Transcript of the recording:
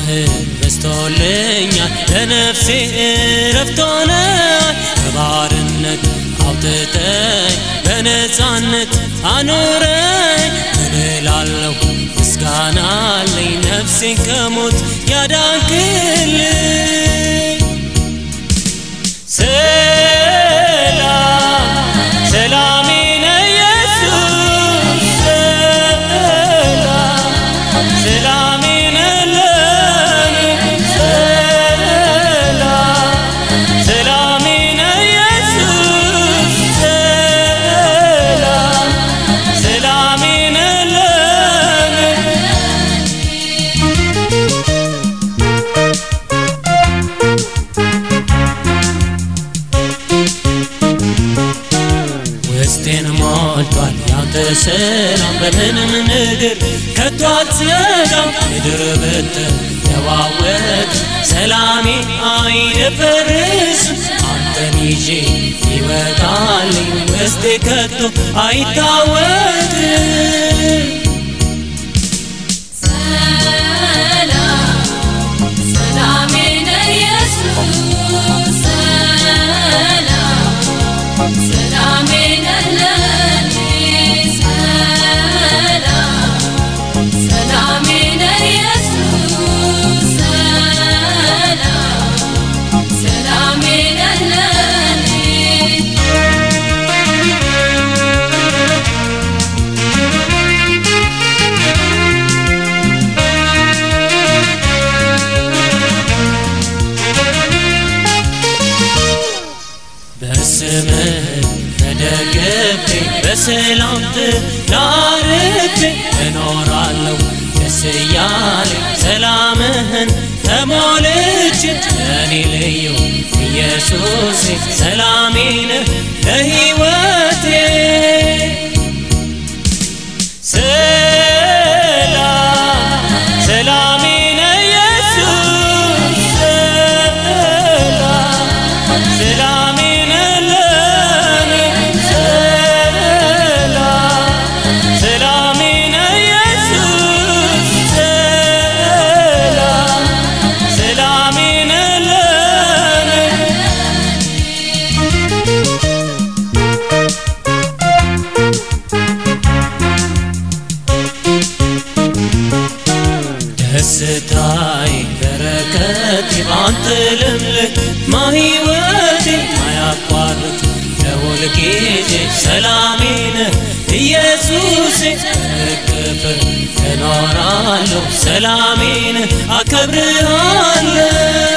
በስቶልኛል ለነፍሴ እረፍት ሆነሃል ከባርነት አውጥተኝ በነፃነት አኑረኝ ምን እላለሁ ምስጋና አለኝ ነፍሴን ከሞት ያዳንክልኝ ሰላም ሰላሜ ነህ ኢየሱስ ሰላም ሰላሜ ነህ ለኔ ሰላም ሰላሜ ነህ ኢየሱስ ሰላም ሰላሜ ነህ ለኔ ውስጤን ሞልቷል ያንተ ሰላም በምንም ነገር ከቶ አልሰጋም ምድር ብትነዋወጥ ሰላሜ አይደፈርስም አንተን ይዤ ይወጣልኝ ውስጤ ከቶ አይታወቅም ሰላም ሰላሜ ነህ ኢየሱስ ሰላም ሰላሜ ነህ ለኔ ሰላም ሰላሜ ነህ ኢየሱስ ሰላም ሰላሜ ነህ ለኔ በስምህ ተደግፌ በሰላም ትላርፌ እኖራለሁ ደስ እያለኝ ሰላምህን ተሞልቼ ለእኔ ልዩ ኢየሱሴ ሰላሜ ነህ ለሕይወቴ ሰላም ሰላሜ ነህ ኢየሱስ ሰላም ሰላሜ ነህ ለኔ ሰላም ሰላሜ ነህ ኢየሱስ ሰላም ሰላሜ ነህ ለኔ ደስታዬ በረከቴ ባንተ ልምልህ ማህይወቴ ማያቋርጥ ለሁል ጊዜ ሰላሜ ነህ ኢየሱሴ እቅፍ እኖራለሁ ሰላሜ ነህ አከብርሃለሁ